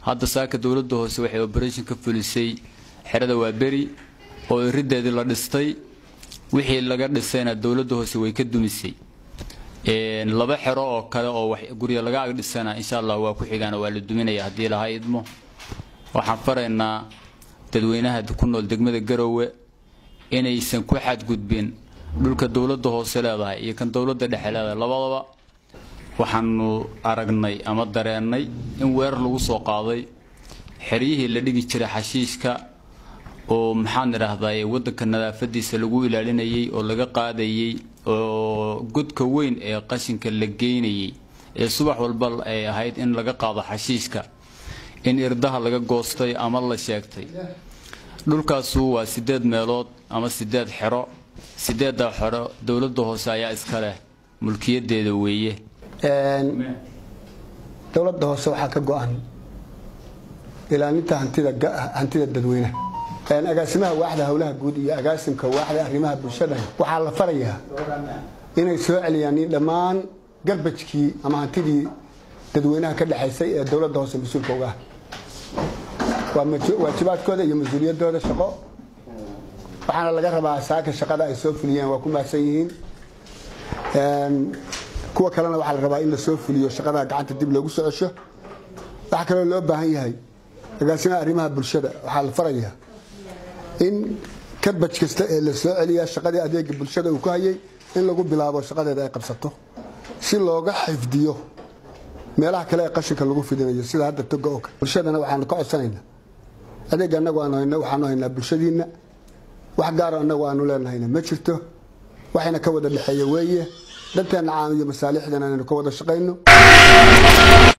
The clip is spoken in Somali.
hadda saaka dowladda hoose waxay operation ka fulisay xerada waaberi oo irideedii la dhistay wixii laga dhisayna dowladda hoose way ka dumisay laba xero oo kale oo gurya laga agdhisana insha allah waa ku xigaana waa la duminaya haddii lahaa idmo waxaan faraynaa dadweynaha ku nool degmada garowe inaysan ku xadgudbin dhulka dowladda hoose leedahay iyo kan dowladda dhexe leedahay labadaba waxaanu aragnay ama dareennay in weerar lagu soo qaaday xeryihii la dhigi jiray xashiishka oo maxaan idhaahdaye waddanka nadaafadiisa lagu ilaalinayay oo laga qaadayey oo godka weyn ee qashinka la geynayay ee subax walba ay ahayd in laga qaado xashiishka in irdaha laga goostay ama la sheegtay dhulkaasu waa sideed meelood ama sideed xero sideeddaa xero dowladda hoose ayaa iska leh mulkiyadeeda weeye dowladda hoose waxaa ka go-an ilaalinta hantida dadweynaha agaasimaha waaxda howlaha guud iyo agaasimka waaxda arrimaha bulshada waxaa la farayaa inay soo celiyaan dhammaan garbajkii ama hantidii dadweynaha ka dhexaysay ee dowladda hoose mas-uulka uga ah waa waajibaadkooda iyo mas-uuliyadooda shaqo waxaana laga rabaa saaka shaqada ay soo fuliyeen waa ku mahadsan yihiin kuwa kalena waxaa la rabaa in la soo fuliyo shaqada gacanta dib loogu soo cesho waxaa kaloo loo baahan yahay agaasimaha arrimaha bulshada waxaa la farayaa in karbaj kasta ee la soo celiyaa shaqadii adeega bulshada uu ku hayay in lagu bilaabo shaqadeeda ay qabsato si looga xifdiyo meelaha kale ee qashinka lagu fidinayo sida hadda toga oo kale bulshadana waxaanu ka codsanaynaa adeega annagu aanu hayno waxaanu haynaa bulshadiinna wax gaaro annagu aanu leenahayna ma jirto waxayna ka wada dhexeeya weeye danteenna caam iyo masaalixdana inaynu ka wada shaqayno